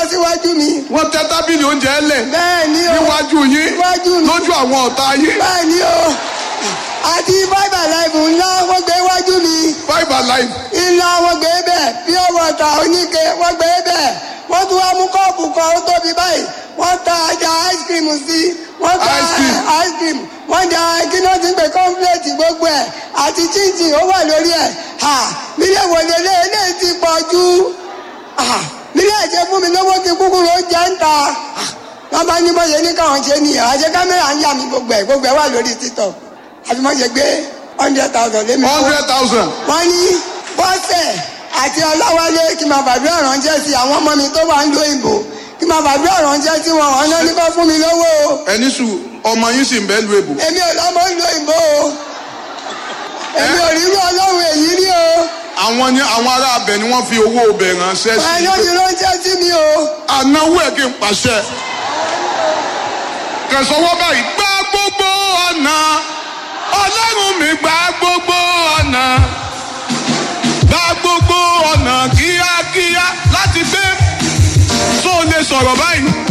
síwájú mi wọ́n tẹ́ tábìlì oúnjẹ lẹ̀ bẹ́ẹ̀ ni o níwájú yín Níwájú mi. lójú àwọn ọ̀tá yín bẹ́ẹ̀ ni o àti five alive ńlá wọ́n gbé wájú mi five alive ńlá wọ́n gbé bẹ́ẹ̀ pure water oníke wọ́n gbé bẹ́ẹ̀ wọ́n tún wá mú kọ́ọ̀pù kan ó tóbi báyìí wọ́n ta ajá ice cream sí wọ́n ta Ice cream. ice cream wọ́n da kí náà ti ń pè kọ́ńpléètì gbogbo ẹ̀ àti chinchin ó wà lórí ẹ̀ ha mílíọ̀ wọlé lé eléyìí ti pọ̀ jù ha mílíọ̀ ṣe fún mi lówó kí kúkúrú ó jẹ́ ń ta ha wọ́n bá ní bọ́yẹ ní káwọn ṣe nìyẹn àṣẹ kámẹ́rà ń yà mí gbogbo ẹ̀ gbogbo ẹ̀ wà lórí títọ̀ àfi mọ́ ṣe gbé hundred thousand lé mi fún hundred thousand wọ́n ní bọ́sẹ̀ àti ọláwálé kí n máa bàbí ọ̀rọ̀ ń jẹ́ sí àwọn ọmọ mi tó wà ń lo ìbò kí n máa bàbí ọ̀rọ̀ ń jẹ́ sí wọn ọ̀nà ní kó fún mi lówó o ẹni sùn ọmọ yín sì ń bẹ́ lu èbò èmi ò lọ́mọ ń lo ìbò o èmi ò rí irú ọlọ́run èyí rí o àwọn ni àwọn ará abẹ ni wọ́n fi owó ọbẹ̀ ránṣẹ́ sí ẹni ó ti ránṣẹ́ sí mi o ànáwó ẹ̀ kí n pàṣẹ kẹsànwọ́ báyìí gbá gbogbo ọ̀nà ọlọ́run mi gbá gbogbo ọ̀nà gbá gbogbo ọ̀nà kíákíá láti gbé tó lè sọ̀rọ̀ báyìí.